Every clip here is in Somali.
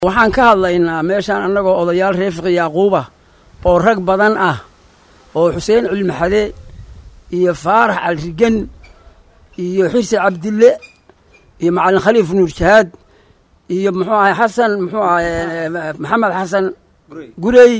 waxaan ka hadlaynaa meeshaan annagoo odayaal reer fiqi yaaquuba oo rag badan ah oo xuseen cilmixade iyo faarax calrigen iyo xirsi cabdille iyo macalin khaliif nuur jahaad iyo muxuu ahay xasan muxuu ahay maxamed xasan gurey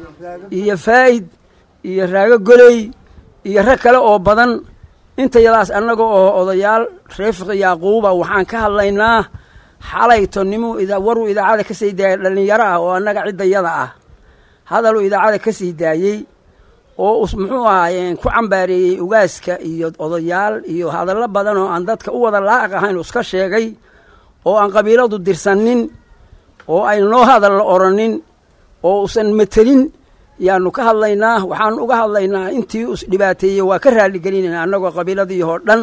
iyo faa'id iyo raago goley iyo rag kale oo badan intayadaas annaga oo odayaal reer fiqi yaaquuba waxaan ka hadlaynaa xalayto nimuu waruu idaacada ka sii daayay dhallinyaro ah oo annaga ciddayada ah hadaluu idaacada ka sii daayey oo muxuu ahaay ku cambaareeyey ugaaska iyo odayaal iyo hadallo badan oo aan dadka u wada laaq ahayn iska sheegay oo aan qabiiladu dirsanin oo ayn noo hadal la oranin oo usan matelin yaanu ka hadlaynaa waxaan uga hadlaynaa intii us dhibaateeyey waa ka raaligelinayna annagoo qabiiladii oo dhan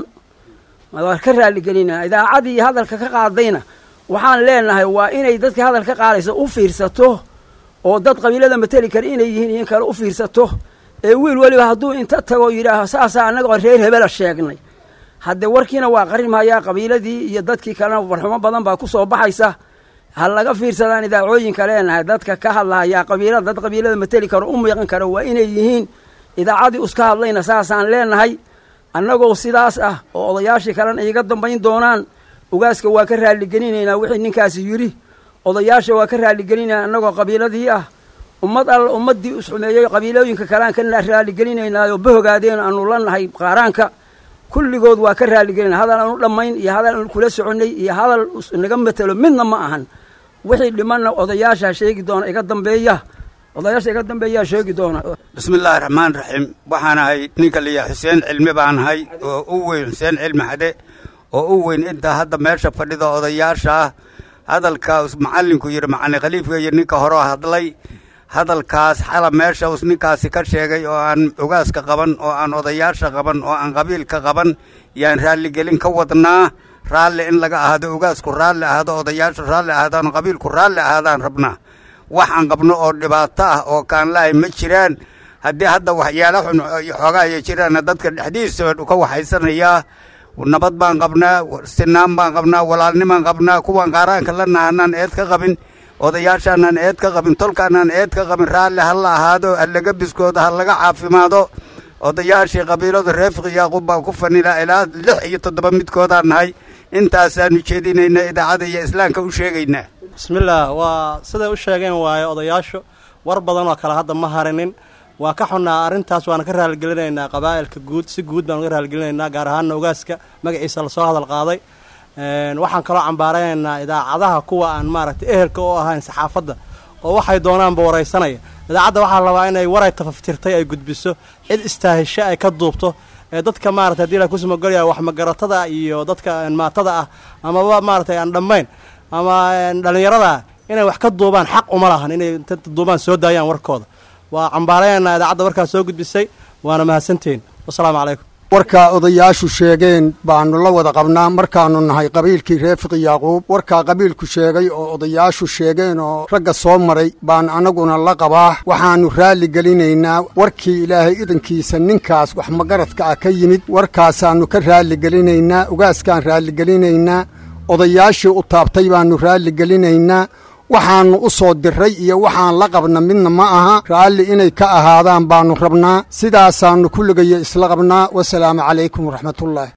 waa ka raaligelinayna idaacadii hadalka ka qaadayna waxaan leenahay waa inay dadka hadal ka qaadaysa u fiirsato oo dad qabiilada mateli kara inay yihiin in kale u fiirsato ee wiil weliba hadduu inta tago yidhaaho saasaa annagoo reer hebela sheegnay haddee warkiina waa qarimhayaa qabiiladii iyo dadkii kalena warxumo badan baa ku soo baxaysa ha laga fiirsadaan idaacooyinka leenahay dadka ka hadlahayaa qabiilada dad qabiilada mateli karo u miiqan kara waa inay yihiin idaacadii uska hadlayna saasaan leenahay annagoo sidaas ah oo odayaashii kalena iiga dambayn doonaan ugaaska waa ka raaligelinaynaa wixii ninkaasi yidhi odayaasha waa ka raaligelinayna annagoo qabiiladii ah ummad alla ummaddii isxumeeyey qabiilooyinka kalean ka raaligelinaynaayoo bahogaadeen aanu la nahay qaaraanka kulligood waa ka raaligelinay hadal aanu dhammayn iyo hadal aanu kula soconnay iyo hadal naga matelo midna ma ahan wixii dhimanna odayaasha sheegi doona iga dambeeya odayaasha iga dambeeyaa sheegi doona bismi illaahi raxmaan raxiim waxaan ahay ninka liya xuseen cilmi baan ahay oo u weyn xuseen cilmi xade oo u weyn intaa hadda meesha fadhida odayaasha ah hadalkaas macallinku yidhi macalin khaliifka iyo ninka horeo hadlay hadalkaas xala meesha us ninkaasi ka sheegay oo aan ogaaska qaban oo aan odayaasha qaban oo aan qabiilka qaban yaan raalligelin ka wadnaa raalli in laga ahaado ogaasku raalli ahaado odayaashu raalli ahaadaan qabiilku raalli ahaadaan rabnaa waxaan qabno oo dhibaato ah oo kaan lahay ma jiraan haddii hadda waxyaala xun xoogaa ay jiraanna dadka dhexdiisa ka waxaysanayaa nabad baan qabnaa sinaan baan qabnaa walaalnimaan qabnaa kuwan qaaraanka la nahanaan eed ka qabin odayaashaanaan eed ka qabin tolkaanaan eed ka qabin raalli ha la ahaado halaga biskooda ha laga caafimaado odayaashii qabiiladu reer fiqi yaaqub baan ku fanila ilaa lix iyo toddoba midkoodaan nahay intaasaanu jeedinayna idaacada iyo islaamka u sheegaynaa bismillaah waa siday u sheegeen waaye odayaashu war badan oo kale hadda ma harinin waa ka xunnaa arrintaas waana ka raaligelinaynaa qabaa'ilka guud si guud baanu ka raaligelinaynaa gaar ahaanna ogaaska magaciisa lasoo hadal qaaday waxaan kaloo cambaaraynaynaa idaacadaha kuwa aan maaragtay ehelka u ahayn saxaafadda oo waxay doonaanba waraysanaya idaacadda waxaa la rabaa inay waray tafaftirtay ay gudbiso cid istaahisho ay ka duubto ee dadka maarata hadii la kusumagolaya wax magaratada iyo dadka maatada ah amaba maaratay aan dhammayn ama dhallinyarada inay wax ka duubaan xaq uma lahan inay inta duubaan soo daayaan warkooda waa cambaarayaynaa idaacadda warkaas soo gudbisay waana mahadsantihiin wasalaamu calaykum warkaa odayaashu sheegeen baanu la wada qabnaa markaannu nahay qabiilkii reer fiqi yaaquub warkaa qabiilku sheegay oo odayaashu sheegeen oo ragga soo maray baan annaguna la qabaa waxaannu raalli gelinaynaa warkii ilaahay idankiisa ninkaas wax magaradka ah ka yimid warkaasaannu ka raalli gelinaynaa ugaaskaan raalligelinaynaa odayaashii u taabtay baannu raalli gelinaynaa waxaannu u soo diray iyo waxaan la qabna midna ma aha raalli inay ka ahaadaan baannu rabnaa sidaasaannu kulligaya isla qabnaa wasalaamu calaykum waraxmatullaahi